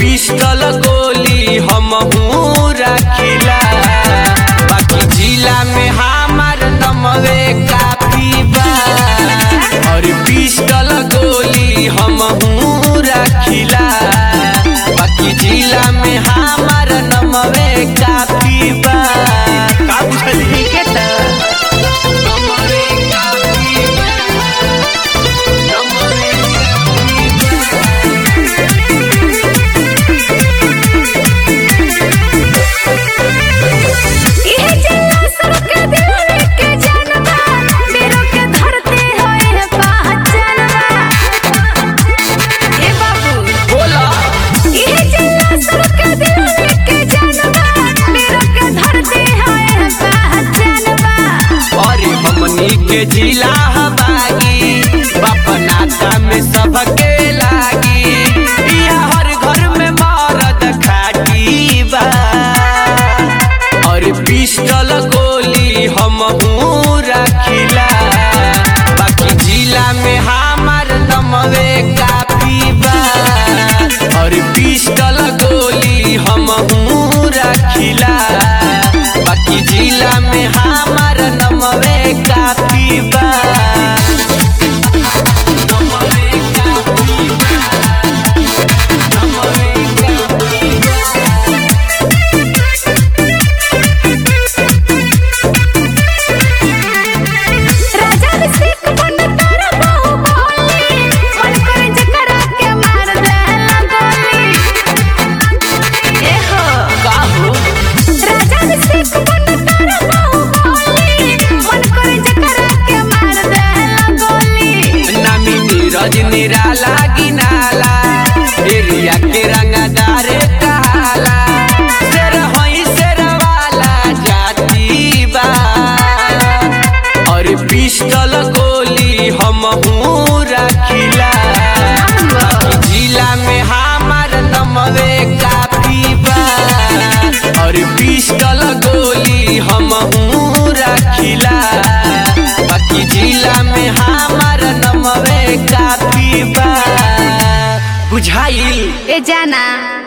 Pistol गोली हम रखिला बाकी जिला में हमार नमवे काफी बा और पिस्टल गोली हम रखिला बाकी जिला में हमार नमवे काफी बा का बुझली ठीक है तो नमवे काफी बा नमवे ये जिला सबके दिल के जानबा मेरो के धरते होए पहचानबा ए बाबू बोला ये जिला सबके दिल के जानबा मेरो के धरते होए पहचानबा अरे हमनी के जिला हबागी बाप नाता में सबके लागी इहा हर घर में मरद खाटी बा और पिस्टल गोली हम रखिला बाकी जिला में हमार नमवे काफी बा और पिस्टल गोली हम रखिला बाकी जिला में हमार नमवे काफी बा नमवे काफी बा। नमवे काफी बा। राजा सिख बन कर बहु बोली मन कर जकरा के मार देला गोली ए हो का हो राजा सिख बन कर बहु बोली मन कर जकरा के मार देला गोली नामी नीरज निराला गिनाला एरिया के रंगदार कहाला शेर होई शेर वाला जाती बा और पिस्टल गोली हम रखिला जिला में हमार नमवे काफी बा और पिस्टल गोली हम रखिला बाकी जिला में हमार नमवे काफी बा बुझाइल ए जाना